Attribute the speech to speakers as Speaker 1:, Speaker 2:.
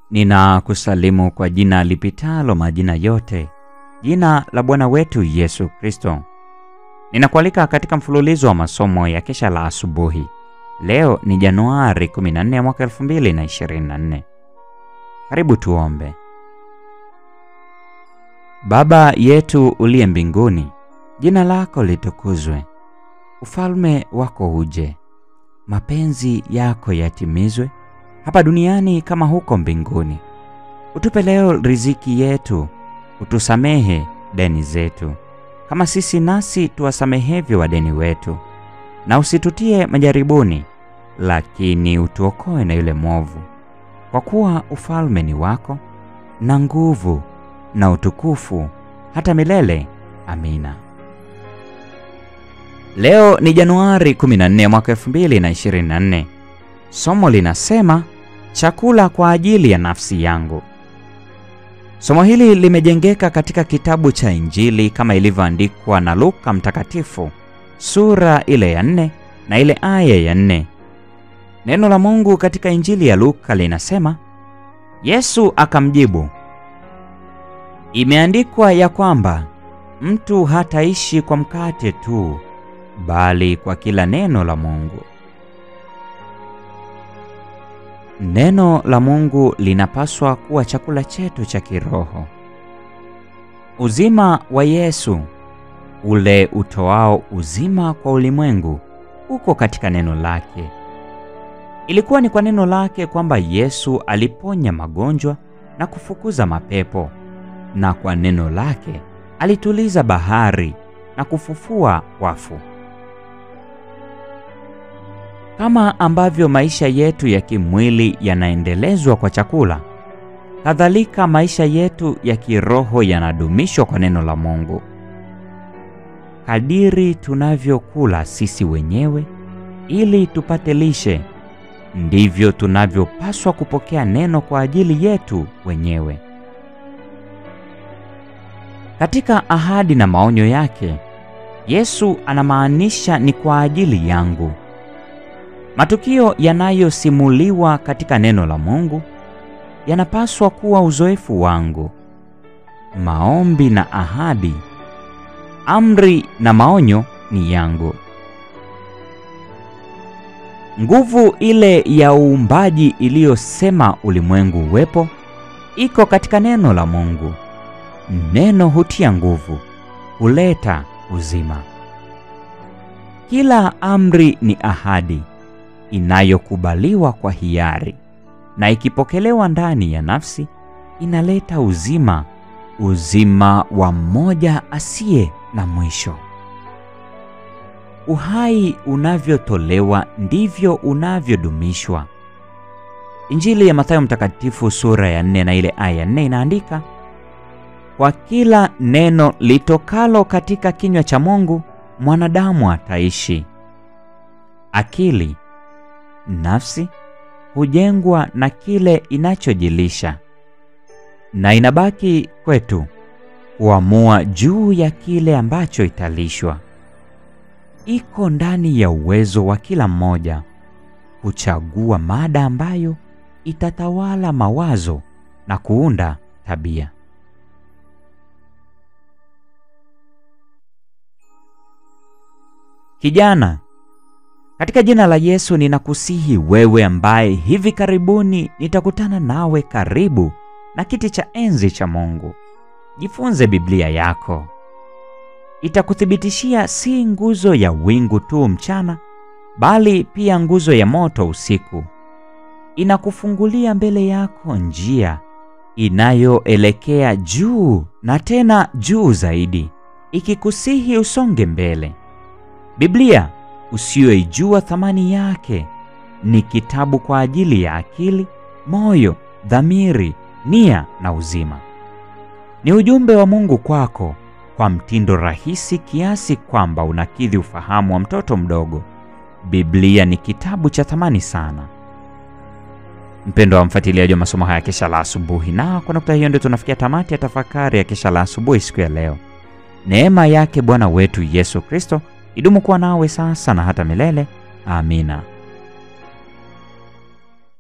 Speaker 1: Ninakusalimu kwa jina lipitalo majina yote, jina la Bwana wetu Yesu Kristo. Ninakualika katika mfululizo wa masomo ya kesha la asubuhi. Leo ni Januari 14 mwaka 2024. Karibu tuombe. Baba yetu uliye mbinguni, jina lako litukuzwe, ufalme wako uje, mapenzi yako yatimizwe hapa duniani kama huko mbinguni. Utupe leo riziki yetu, utusamehe deni zetu kama sisi nasi tuwasamehevyo wadeni wetu, na usitutie majaribuni, lakini utuokoe na yule mwovu, kwa kuwa ufalme ni wako na nguvu na utukufu hata milele. Amina. Leo ni Januari 14 mwaka 2024. Somo linasema chakula kwa ajili ya nafsi yangu. Somo hili limejengeka katika kitabu cha Injili kama ilivyoandikwa na Luka mtakatifu sura ile ya nne na ile aya ya nne. Neno la Mungu katika Injili ya Luka linasema, Yesu akamjibu, imeandikwa ya kwamba mtu hataishi kwa mkate tu, bali kwa kila neno la Mungu. Neno la Mungu linapaswa kuwa chakula chetu cha kiroho. Uzima wa Yesu, ule utoao uzima kwa ulimwengu, uko katika neno lake. Ilikuwa ni kwa neno lake kwamba Yesu aliponya magonjwa na kufukuza mapepo, na kwa neno lake alituliza bahari na kufufua wafu. Kama ambavyo maisha yetu ya kimwili yanaendelezwa kwa chakula, kadhalika maisha yetu ya kiroho yanadumishwa kwa neno la Mungu. Kadiri tunavyokula sisi wenyewe ili tupate lishe, ndivyo tunavyopaswa kupokea neno kwa ajili yetu wenyewe. Katika ahadi na maonyo yake, Yesu anamaanisha ni kwa ajili yangu. Matukio yanayosimuliwa katika neno la Mungu yanapaswa kuwa uzoefu wangu. Maombi na ahadi, amri na maonyo ni yangu. Nguvu ile ya uumbaji iliyosema ulimwengu uwepo iko katika neno la Mungu. Neno hutia nguvu, huleta uzima. Kila amri ni ahadi inayokubaliwa kwa hiari na ikipokelewa ndani ya nafsi inaleta uzima, uzima wa mmoja asiye na mwisho. Uhai unavyotolewa ndivyo unavyodumishwa. Injili ya Mathayo Mtakatifu sura ya nne na ile aya ya nne inaandika, kwa kila neno litokalo katika kinywa cha Mungu mwanadamu ataishi. Akili nafsi hujengwa na kile inachojilisha na inabaki kwetu kuamua juu ya kile ambacho italishwa. Iko ndani ya uwezo wa kila mmoja kuchagua mada ambayo itatawala mawazo na kuunda tabia. Kijana, katika jina la Yesu ninakusihi wewe ambaye hivi karibuni nitakutana nawe karibu na kiti cha enzi cha Mungu. Jifunze Biblia yako. Itakuthibitishia si nguzo ya wingu tu mchana, bali pia nguzo ya moto usiku. Inakufungulia mbele yako njia inayoelekea juu na tena juu zaidi, ikikusihi usonge mbele. Biblia usiyoijua thamani yake ni kitabu kwa ajili ya akili, moyo, dhamiri, nia na uzima. Ni ujumbe wa Mungu kwako kwa mtindo rahisi kiasi kwamba unakidhi ufahamu wa mtoto mdogo. Biblia ni kitabu cha thamani sana. Mpendo wa mfuatiliaji wa masomo haya kesha la asubuhi, na kwa nukta hiyo ndio tunafikia tamati ya tafakari ya kesha la asubuhi siku ya leo. Neema yake Bwana wetu Yesu Kristo idumu kuwa nawe sasa na hata milele. Amina.